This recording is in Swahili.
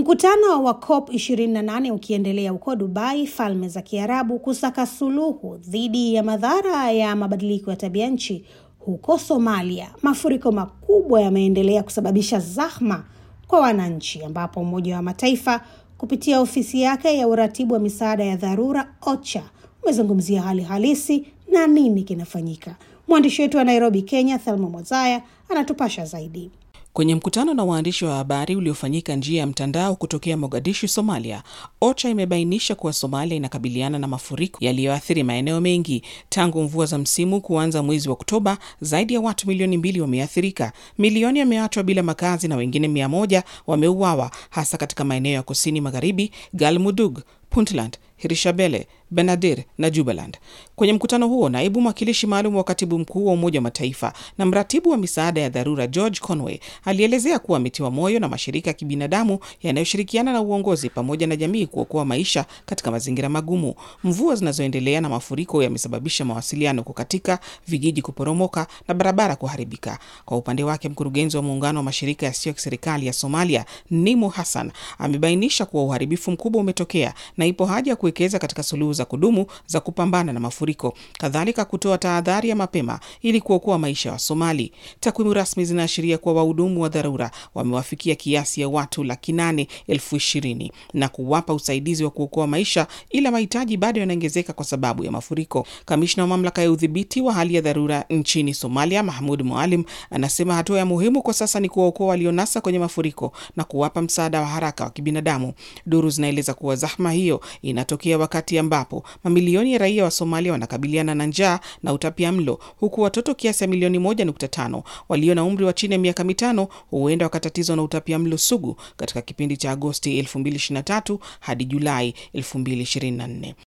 Mkutano wa COP 28 ukiendelea huko Dubai, Falme za Kiarabu, kusaka suluhu dhidi ya madhara ya mabadiliko ya tabia nchi. Huko Somalia, mafuriko makubwa yameendelea kusababisha zahma kwa wananchi, ambapo Umoja wa Mataifa kupitia ofisi yake ya uratibu wa misaada ya dharura OCHA umezungumzia hali halisi na nini kinafanyika. Mwandishi wetu wa Nairobi, Kenya, Thelma Mwazaya anatupasha zaidi. Kwenye mkutano na waandishi wa habari uliofanyika njia ya mtandao kutokea Mogadishu, Somalia, OCHA imebainisha kuwa Somalia inakabiliana na mafuriko yaliyoathiri maeneo mengi. Tangu mvua za msimu kuanza mwezi wa Oktoba, zaidi ya watu milioni mbili wameathirika, milioni yameachwa bila makazi na wengine mia moja wameuawa, hasa katika maeneo ya kusini magharibi, Galmudug, Puntland, Hirshabelle, Benadir na Jubaland. Kwenye mkutano huo, naibu mwakilishi maalum wa katibu mkuu wa Umoja wa Mataifa na mratibu wa misaada ya dharura George Conway alielezea kuwa ametiwa moyo na mashirika ya kibinadamu yanayoshirikiana na uongozi pamoja na jamii kuokoa maisha katika mazingira magumu. Mvua zinazoendelea na mafuriko yamesababisha mawasiliano kukatika, vijiji kuporomoka na barabara kuharibika. Kwa upande wake, mkurugenzi wa muungano wa mashirika yasiyo ya kiserikali ya Somalia Nimo Hassan amebainisha kuwa uharibifu mkubwa umetokea na ipo haja ya kuwekeza katika suluhu za kudumu za kupambana na mafuriko, kadhalika kutoa tahadhari ya mapema ili kuokoa maisha ya wa Somali. Takwimu rasmi zinaashiria kuwa wahudumu wa dharura wamewafikia kiasi ya watu laki nane elfu ishirini na kuwapa usaidizi wa kuokoa maisha, ila mahitaji bado yanaongezeka kwa sababu ya mafuriko. Kamishna wa mamlaka ya udhibiti wa hali ya dharura nchini Somalia Mahmud Mualim anasema hatua ya muhimu kwa sasa ni kuwaokoa walionasa kwenye mafuriko na kuwapa msaada wa haraka wa kibinadamu. Duru zinaeleza kuwa zahma hiyo inatokea wakati ambapo mamilioni ya raia wa Somalia wanakabiliana na njaa na utapia mlo, huku watoto kiasi ya milioni moja nukta tano walio na umri wa chini ya miaka mitano huenda wakatatizwa na utapia mlo sugu katika kipindi cha Agosti 2023 hadi Julai 2024.